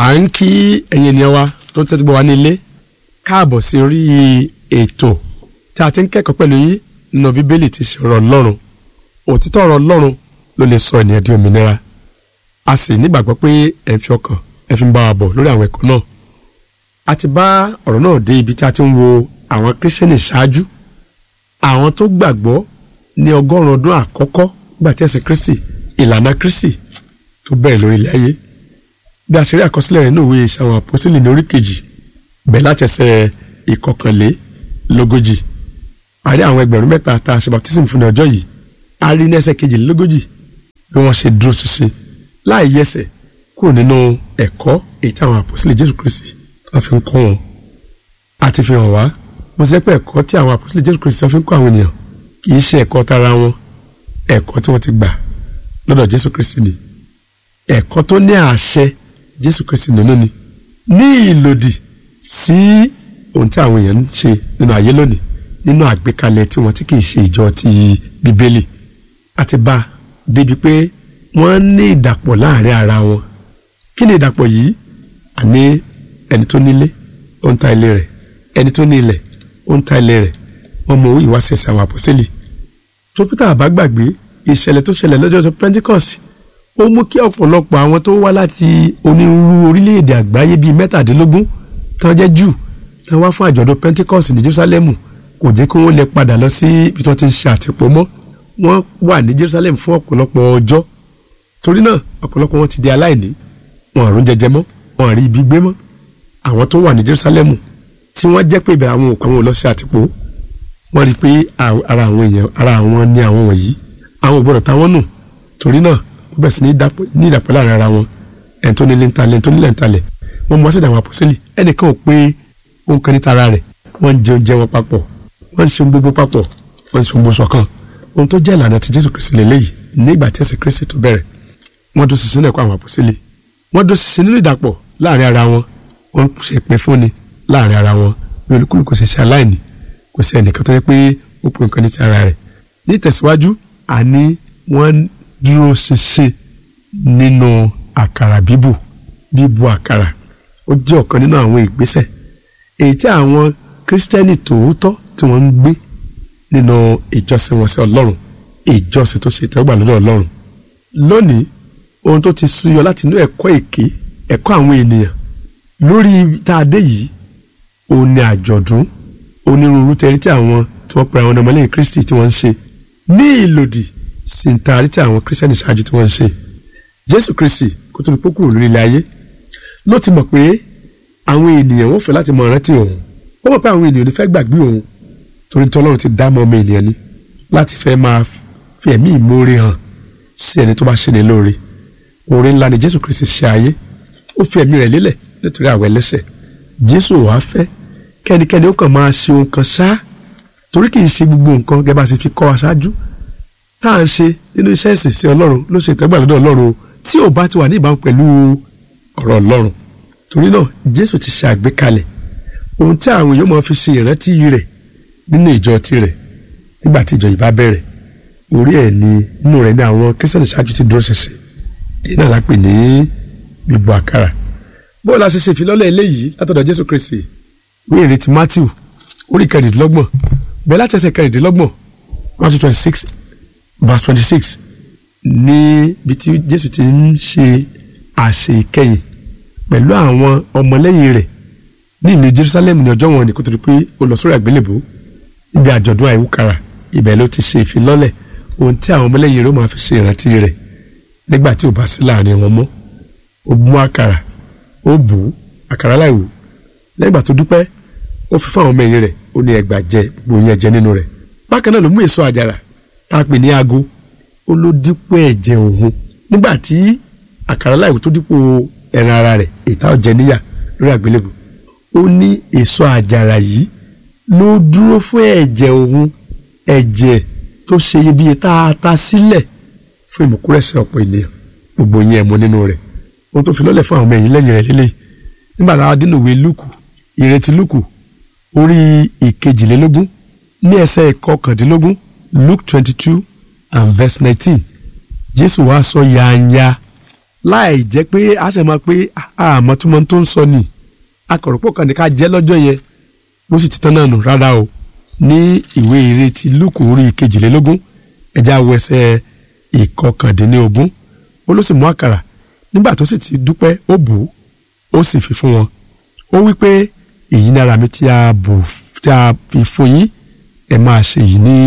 à ń kí ẹ̀yin ènìyàn wa tó ń tẹ́tí gbọ́ wa ní ilé káàbọ̀ sí orí ètò tí a ti ń kẹ́kọ̀ọ́ pẹ̀lú yín nínú bíbélì ti ṣe ọ̀rọ̀ ọlọ́run òtítọ́ ọ̀rọ̀ ọlọ́run ló lè sọ ènìyàn di òmìnira a sì nígbàgbọ́ pé ẹ̀ ń fi ọkàn ẹ̀ fi ń bá wa bọ̀ lórí àwọn ẹ̀kọ́ náà a ti bá ọ̀rọ̀ náà dé ibi tí a ti ń wo àwọn kírísítẹ́nì ṣáájú àwọn tó gbàgbọ́ ní ọgọ́rùn-ún ọdún àkọ́kọ́ gbà tí ẹ̀sìn kristi ìlànà kristi tó bẹ̀rẹ̀ lórí ilẹ̀ ayé bí a ṣe rí àkọsílẹ̀ rẹ̀ ní òwe iṣẹ́ àwọn àpọ́sílẹ̀ ní orí kejì bẹ́ẹ̀ láti ẹsẹ̀ ìkọkànlélógójì a rí àwọn ẹgbẹ̀rún mẹ́ta tá a ṣe baptism fún ní ọjọ́ yìí a rí ní ẹsẹ̀ kejìlélógójì bí wọ́n ṣe dúró ṣinṣin láì yẹsẹ̀ kúrò nínú ẹ̀kọ́ èyí tí àwọn àpọ́sílẹ̀ jésù kristi tó fi ń kọ́ wọn àti fi hàn wá mo ṣe pé ẹ̀kọ́ tí àwọn àpọ́sílẹ̀ jésù kristi tó fi ń kọ́ àwọn ènìyàn kì í ṣe ẹ̀kọ́ tara wọn ẹ̀kọ́ tí wọ́n ti gbà lọ́dọ̀ jésù kristi ni ẹ̀kọ́ tó ní àṣẹ jésù kristi nínú ni ní ìlòdì sí ohun tí àwọn èèyàn ń ṣe nínú ayé lónìí nínú àgbékalẹ̀ tí wọ́n ti kì í ṣe ìjọ ti bíbélì àti bá a débi pé wọ́n ní ìdàpọ̀ láàrin ara wọn kí ni ìdàpọ̀ yìí àní ẹni tó nílé ó ń ta ilé rẹ̀ ẹni tó ní ilẹ̀ ó ń ta ilé rẹ̀ wọ́n mọ ìwáṣẹ̀ṣẹ̀ àwọn àpọ́sẹ́lì tó pété àbá gbàgbé ìṣẹ̀lẹ̀ tó ṣẹlẹ̀ lọ́jọ́ pentikọ́sì ó mú kí ọ̀pọ̀lọpọ̀ àwọn tó wá láti onírúurú orílẹ̀-èdè àgbáyé bíi mẹ́tàdínlógún tán jẹ́ jù tán wá fún àjọ̀dún pentikọ́sì ní jerusalem kò jẹ́ kí wọ́n lè padà lọ sí ibi tí wọ́n ti ń ṣe àtìpó mọ́ wọ́n wà ní jerusalem fún ọ̀pọ̀lọpọ̀ ọjọ́ torí náà ọ̀pọ̀lọpọ̀ wọn ti di aláìní wọn àrùn jẹjẹ mọ́ wọn àrí ibi gbé mọ́ àwọn tó wà ní jerusalem tí wọ́n jẹ́ pé ibẹ̀ àwọn òkú àwọn ò lọ sí àtìpó wọ́n rí i pé ara àwọn èèyàn ara àwọn ní àwọn wọ̀nyí àwọn ò gbọ́dọ̀ táwọn nù torí náà wọ́n bẹ̀rẹ̀ sí ní ìdàpọ̀ láàrin ara wọn ẹni tó nílé ń talẹ̀ ẹni tó nílẹ̀ ń talẹ̀ wọ́n mọ̀ sí ìdàwọn àpọ́sẹ́lì ẹnìkan ò pé òun kan ní tara rẹ̀ wọ́n ń jẹ oúnjẹ wọn papọ̀ wọ́n ń ṣe ohun gbogbo papọ̀ wọ́n ń ṣe ohun gbogbo ṣọ̀kan ohun tó jẹ́ ìlànà ti Jésù Kristi lélẹ́yìí nígbà tí ẹ̀sìn Kristi tó bẹ̀rẹ̀ wọ́n dún sísìn ẹ̀kọ́ àwọn àpọ́sẹ́lì wọ́n dún sísìn nínú ìdàpọ̀ láàrin ara wọn wọ́n ṣe pé fúnni láàrin ara wọn bí olúkúlùkù ṣe ṣe aláìní kò sí ẹnìkan tó yẹ pé ó pè nǹkan ní ti ara rẹ̀ ní ìtẹ̀síwájú àní wọ́n dúró ṣinṣin nínú àkàrà bíbù bíbu àkàrà ó jẹ́ ọ̀kan nínú àwọn ìgbésẹ̀ èyí tí àwọn kírísítẹ́nì tòótọ́ tí wọ́n ń gbé nínú ìjọsìn wọn sí ọlọ́run ìjọsìn tó ṣe ìtẹ́wọ́gbà lọ́dọ̀ ọlọ́run lónìí ohun tó ti súyọ láti inú ẹ̀kọ́ èké ẹ̀kọ́ àwọn ènìyàn lórí tá a dé yìí òun ni àjọ̀dún onírúurú tẹ̀rí tí àwọn tí wọ́n pe àwọn ọmọlẹ́yìn kristi tí wọ́n ń ṣe ní ìlòdì sí ń taari tí àwọn kírísítẹ́nì ṣáájú tí wọ́n ń ṣe jésù kristi kó tó ní pókù lórí ilẹ̀ ayé ló ti mọ̀ pé àwọn ènìyàn wọ́n fẹ́ láti mọ rántí òun ó mọ̀ pé àwọn ènìyàn ò ní fẹ́ gbàgbé òun torí tí ọlọ́run ti dá mọ́ ọmọ ènìyàn ni láti fẹ́ máa fi ẹ̀mí ìmoore hàn sí ẹni tó bá ṣe ní lóore oore ńlá ni jésù kristi ṣe ayé ó fi ẹ̀mí rẹ̀ lélẹ̀ nítorí àwọn ẹlẹ́ṣẹ̀ jésù wàá fẹ́ kẹ́nikẹ́ni ó kàn máa ṣe ohun kan ṣáá torí kì í ṣe gbogbo nǹkan gẹ́gẹ́ bá ṣe fi kọ́ aṣáájú tá à ń ṣe nínú iṣẹ́ ìsìn sí ọlọ́run ló ṣe ìtẹ́gbà lọ́dọ̀ ọlọ́run tí ò bá ti wà ní ìbámu pẹ̀lú ọ̀rọ̀ ọlọ́run torí náà jésù ti ṣe àgbékalẹ̀ ohun tí àwọn èèyàn máa fi ṣe ìrántí rẹ̀ nínú ìjọ tirẹ̀ nígbà tí ìjọ yìí bá bẹ̀rẹ̀ orí ẹ̀ ni nínú rẹ̀ ní àwọn kírísítẹ̀nì ṣáájú ti dúró ṣinṣin èyí náà la pè ní bíbu àkàrà bóòlù a ṣe ṣe ìfilọ́lẹ̀ eléyìí látọ̀dọ̀ jésù kristi ní ìrètí matthew orí kẹrìndínlọ́gbọ̀n bẹ́ẹ̀ láti ẹsẹ̀ kẹrìndínlọ́gbọ̀n matthew twenty six verse twenty six níbi tí jésù ti ń ṣe àṣẹ ìkẹyìn pẹ̀lú àwọn ọmọlẹ́yìn rẹ̀ ní ìlú jerusalem ní ọjọ́ wọn ni kó tó di pé ó lọ sórí àgbélébù níbi àjọ̀dún àìwúkàrà ibẹ̀ ló ti ṣe ìfilọ́lẹ̀ ohun tí àwọn ọmọlẹ́yìn rẹ̀ ó máa fi ṣe ìrántí rẹ̀ nígbà tí ò bá sí láàrin wọn mọ́ ó mú àkàrà ó bù ú àkàrà láìwò lẹ́yìn ìgbà tó dúpẹ́ ó fi fún àwọn ọmọ ẹ̀yìn rẹ̀ ó ní ẹgbàá jẹ gbogbo yẹn jẹ nínú rẹ̀ bákan náà ló mú èso àjàrà tá a pè ní ago ó ló dípò ẹ̀jẹ̀ òun nígbà tí àkàrà láìwò tó dípò ẹran ara rẹ̀ ìta ọ̀jẹ̀ níyà lórí àgbélébù ó ní èso àjàrà yìí ló dúró fún ẹ̀jẹ̀ òun ẹ̀jẹ̀ tó ṣe iyebíye tá a ta sílẹ̀ fún ìmùkúrẹ́sẹ̀ ọ̀pọ̀ ènìyàn gbogbo yẹn mọ nínú rẹ̀ ohun tó fi lọ́lẹ̀ fún àwọn ọmọ ẹ̀yìn lẹ́yìn rẹ̀ lélẹ̀ nígbà tá a dínú ìwé lúkù ìrètí lúkù orí ìkejìlélógún ní ẹsẹ̀ ìkọkàndínlógún luke twenty two and verse nineteen jésù wá sọ yanya láì jẹ́ pé a sì máa pé àmọ́ tí mo tó ń sọ ni akọ̀rọ̀pọ̀ kan ní ká jẹ́ lọ́jọ́ yẹn bó sì ti tán náà nù rárá o ní ìwé ìrètí lúkù orí kejìlélógún ẹja wo ẹsẹ̀ ìkọkàndínlógún ó ló sì mú àkàrà nígbà tó sì ti dúpẹ́ ó bù ú ó sì fi fún wọn ó wí pé èyí ni ara mi tí a bù tí a fi fún yín ẹ máa ṣe yìí ní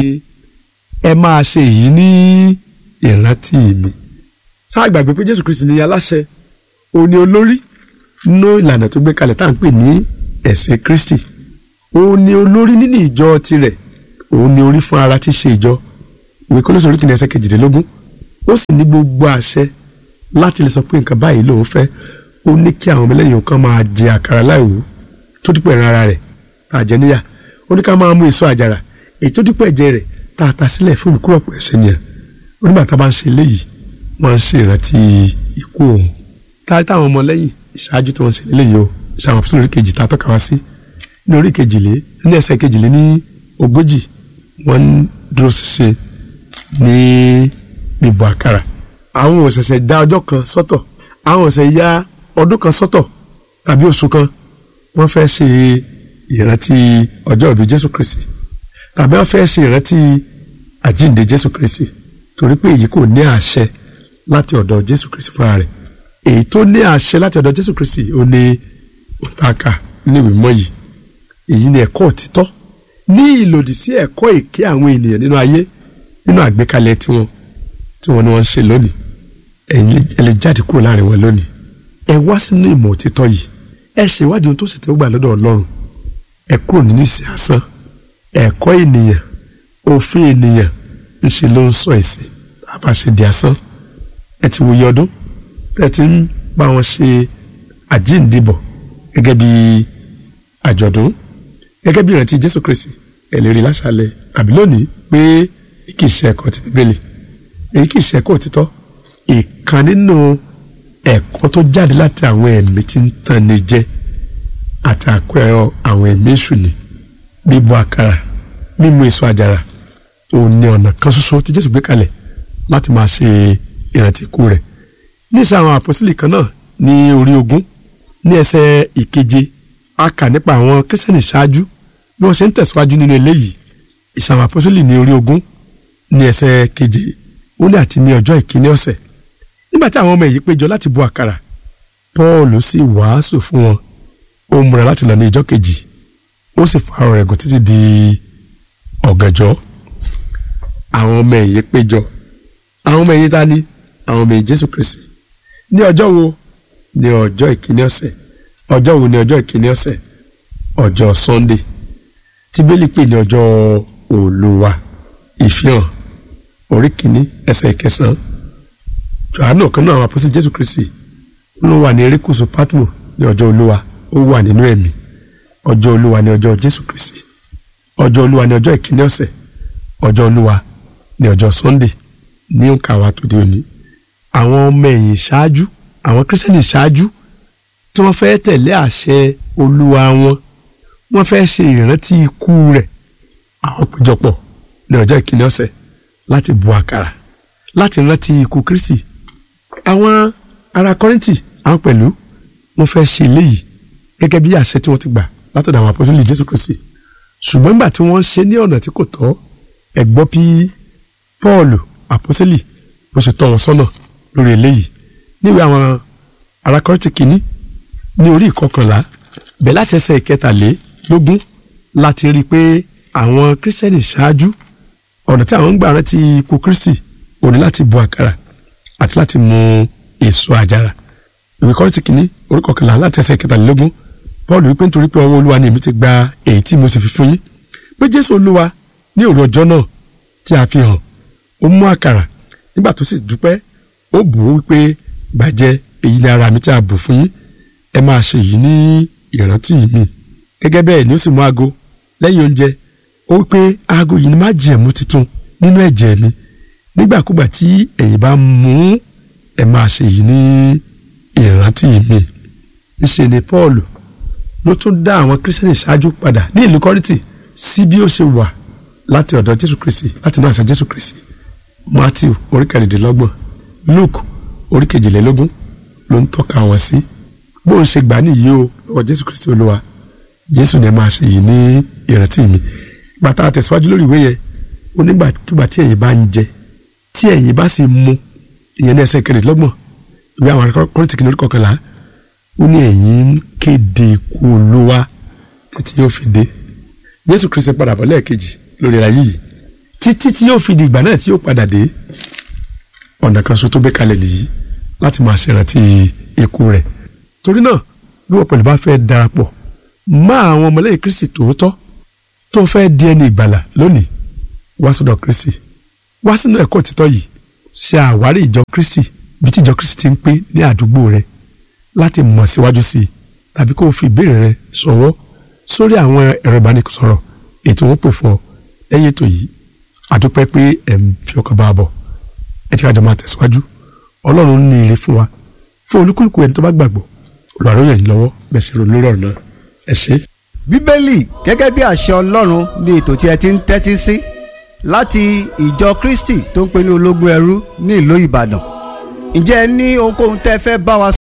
ẹ máa ṣe yìí ní ìrántí mi ṣáà gbàgbé pé Jésù Kristi ni aláṣẹ òun ni olórí nínú ìlànà tó gbé kalẹ̀ tá à ń pè ní ẹ̀sìn Kristi òun ni olórí nínú ìjọ tirẹ̀ òun ni orí fún ara tí ṣe ìjọ ìwé Kólósè orí kìíní ẹsẹ̀ kejìdínlógún ó sì ní gbogbo àṣẹ láti lè sọ pé nǹkan báyìí lòun fẹ́ ó ní kí àwọn ọmọlẹ́yìn kan máa jẹ àkàrà láìwú tó dípò ẹ̀ràn ara rẹ̀ tá a jẹ níyà ó ní ká máa mú èso àjàrà èyí tó dípò ẹ̀jẹ̀ rẹ̀ tá a ta sílẹ̀ fún olùkúrọ̀pọ̀ ẹ̀ṣẹ̀ nìyẹn ó nígbà tá a bá ń ṣe eléyìí wọ́n ń ṣe ìrántí ikú òun táyé táwọn ọmọlẹ́yìn ìṣáájú tí wọ́n ń ṣe eléyìí o ṣàwọn fún orí kejì tá a tọ́ka wá sí ní orí kejìlé ní ẹsẹ̀ kejìlé ní ogójì wọ́n ń dúró ṣiṣẹ́ ní bíbọ àkàrà àwọn ò ṣẹ̀ṣẹ̀ dá ọjọ́ kan sọ́tọ̀ àwọn ò ṣẹ̀ṣẹ̀ ya ọdún kan sọ́tọ̀ tàbí oṣù kan wọ́n fẹ́ ṣe ìrántí ọjọ́ ìbí Jésù Kristi tàbí wọ́n fẹ́ ṣe ìrántí àjíǹde Jésù Kristi torí pé èyí kò ní àṣẹ láti ọ̀dọ̀ Jésù Kristi fúnra rẹ̀ èyí tó ní àṣẹ láti ọ̀dọ̀ Jésù Kristi ó ní òǹtàkà ní ìwé mọ́ yìí èyí ni ẹ̀kọ́ òtítọ́ ní ìlòdì sí ẹ̀kọ́ èké àwọn ènìyàn nínú ayé nínú àgbékalẹ̀ tiwọn tí wọ́n ní wọ́n ń ṣe lónìí ẹ̀yin ẹ lè jáde kúrò láàrin wọn lónìí ẹ wá sínú ìmọ̀ òtítọ́ yìí ẹ ṣèwádìí ohun tó sì tẹ́ gbà lọ́dọ̀ Ọlọ́run ẹ kúrò nínú ìsìn asán ẹ̀kọ́ ènìyàn òfin ènìyàn ńṣe ló ń sọ ìsìn tá a bá ṣe di asán ẹ ti wòye ọdún tẹ́ ti ń bá wọn ṣe àjíǹdìbọ̀ gẹ́gẹ́ bí àjọ̀dún gẹ́gẹ́ bí ìrántí Jésù Kristi ẹ lè rí láṣálẹ́ àbí lónìí pé kì í ṣe ẹ̀kọ́ ti Bíbélì èyí kì í ṣe ẹ̀kọ́ òtítọ́ ìkan nínú ẹ̀kọ́ tó jáde láti àwọn ẹ̀mí tí ń tàn ní jẹ àti àpẹẹrẹ àwọn ẹ̀mí èṣù ni bíbọ àkàrà mímu èso àjàrà òun ni ọ̀nà kan ṣoṣo tí Jésù gbé kalẹ̀ láti máa ṣe ìrántí ikú rẹ̀ ní ìṣe àwọn àpọ́sílì kan náà ní orí ogún ní ẹsẹ̀ ìkeje a kà nípa àwọn kírísítẹ́nì ṣáájú bí wọ́n ṣe ń tẹ̀síwájú nínú eléyìí ìṣe àwọn àpọ́sílì ní orí ogún ní ẹsẹ̀ keje ó ní àti ní ọjọ́ ìkíní ọ̀sẹ̀ nígbà tí àwọn ọmọ èyí péjọ láti bu àkàrà Paul sì wàásù fún wọn ó múra láti lọ ní ìjọ́ kejì ó sì fa ọ̀rọ̀ ẹ̀gùn títí di ọ̀gànjọ́ àwọn ọmọ èyí péjọ àwọn ọmọ èyí ta ni àwọn ọmọ èyí Jésù Kristi ní ọjọ́ wo ní ọjọ́ ìkíní ọ̀sẹ̀ ọjọ́ wo ní ọjọ́ ìkíní ọ̀sẹ̀ ọjọ́ Sunday tí bẹ́ẹ̀lì pè ní ọjọ́ Olúwa ìfihàn orí kìíní ẹsẹ̀ ìkẹsàn-án Jòhánù kan náà àwọn apọ́sí Jésù Kristi ló wà ní erékùṣù Patmo ní ọjọ́ Olúwa ó wà nínú ẹ̀mí ọjọ́ Olúwa ní ọjọ́ Jésù Kristi ọjọ́ Olúwa ní ọjọ́ ìkíní ọ̀sẹ̀ ọjọ́ Olúwa ní ọjọ́ Sunday ní òǹkà wa tó dé òní àwọn ọmọ ẹ̀yìn ṣáájú àwọn kírísítẹ́nì ṣáájú tí wọ́n fẹ́ tẹ̀lé àṣẹ Olúwa wọn wọ́n fẹ́ ṣe ìrántí ikú rẹ̀ àwọn péjọpọ̀ ní ọjọ́ ìkíní ọ̀sẹ̀ láti bu àkàrà láti rántí ikú Kristi àwọn ará Kọ́ríńtì àwọn pẹ̀lú wọ́n fẹ́ ṣe eléyìí gẹ́gẹ́ bí àṣẹ tí wọ́n ti gbà látọ̀dọ̀ àwọn àpọ́sítélì Jésù Kristi ṣùgbọ́n nígbà tí wọ́n ṣe ní ọ̀nà tí kò tọ́ ẹ gbọ́ bí Pọ́ọ̀lù àpọ́sítélì bó ṣe tọ́ wọn sọ́nà lórí eléyìí níwèé àwọn ará Kọ́ríńtì kìíní ní orí ìkọkànlá bẹ̀ láti ẹsẹ̀ ìkẹtàlélógún láti rí i pé àwọn kírísítẹ́nì ṣáájú ọ̀nà tí àwọn ń gbà rántí ikú Kristi ò ní láti bu àkàrà àti láti mu èso àjàrà ìwé Kọ́ríńtì kìíní orí kọkànlá láti ẹsẹ̀ ìkẹtàlélógún Paul wípé nítorí pé ọwọ́ Olúwa ni èmi ti gba èyí tí mo sì fi fún yín pé Jésù Olúwa ní òru ọjọ́ náà tí a fi hàn ó mú àkàrà nígbà tó sì dúpẹ́ ó bù ú wípé gbàjẹ́ èyí ni ara mi tí a bù fún yín ẹ máa ṣe èyí ní ìrántí mi gẹ́gẹ́ bẹ́ẹ̀ ni ó sì mú aago lẹ́yìn oúnjẹ ó wípé aago yìí ni má jẹ̀mú titun nínú ẹ̀jẹ̀ mi nígbàkúgbà tí ẹ̀yin bá mú ẹ máa ṣe èyí ní ìrántí mi níṣe ni Paul ló tún dá àwọn kírísítẹ́nì ṣáájú padà ní ìlú kọ́rìtì sí bí ó ṣe wà láti ọ̀dọ̀ Jésù Kristi láti náà ṣe Jésù Kristi Matthew orí kẹrìndínlọ́gbọ̀n Luke orí kejìlélógún ló ń tọ́ka wọn sí bó ń ṣe gbà nìyí o lọ́wọ́ jésù kristi olúwa jésù ni ẹ máa ṣe yìí ní ìrántí mi bàtà àtẹ̀síwájú lórí ìwé yẹn ó nígbàkigbà tí ẹ̀yin bá ń jẹ tí ẹ̀yin bá sì mu ìyẹn ní ẹsẹ̀ kẹrìndínlọ́gbọ̀n ìwé àwọn akọ́rìntì kìnìún kọkànlá ó ní ẹ̀yin ń kéde ikú olúwa títí yóò fi dé jésù kristi padà bọ̀ lẹ́ẹ̀kejì lórí ayé yìí títí tí yóò fi di ìgbà náà tí yóò padà dé ọ̀nà kan ṣoṣo tó gbé kalẹ̀ nìyí láti máa ṣèrántí ikú rẹ̀ torí náà bí wọ́n pẹ̀lú bá fẹ́ darapọ̀ mọ́ àwọn ọmọlẹ́yìn kristi tòótọ́ tó fẹ́ di ẹni ìgbàlà lónìí wá sọ́dọ̀ kristi wá sínú ẹ̀kọ́ òtítọ́ yìí ṣe àwárí ìjọ kristi bí tí ìjọ kristi ti ń pé ní àdúgbò rẹ láti mọ̀ síwájú sí i tàbí kó o fi ìbéèrè rẹ ṣọwọ́ sórí àwọn ẹ̀rọ ìbánisọ̀rọ̀ ètò wọn pè fún ọ lẹ́yìn ètò yìí àdúpẹ́ pé ẹ̀ ń fi ọkàn bá a bọ̀ ẹ jẹ́ ká jọ máa tẹ̀síwájú ọlọ́run ní ire fún wa fún olúkúlùkù ẹni tó bá gbàgbọ́ olùwàrọ̀ yẹn lọ́wọ́ bẹ́ẹ̀ sì ronú lórí ọ̀rọ̀ náà ẹ ṣé. bíbélì gẹ́gẹ́ bí àṣẹ ọlọ́run ní ètò tí ẹ ti ń tẹ́tí sí láti ìjọ kristi tó ń pè ní ológun ẹrú ní ìlú ìbàdàn ǹjẹ́ ẹ ní ohunkóhun tẹ́ fẹ́ bá wa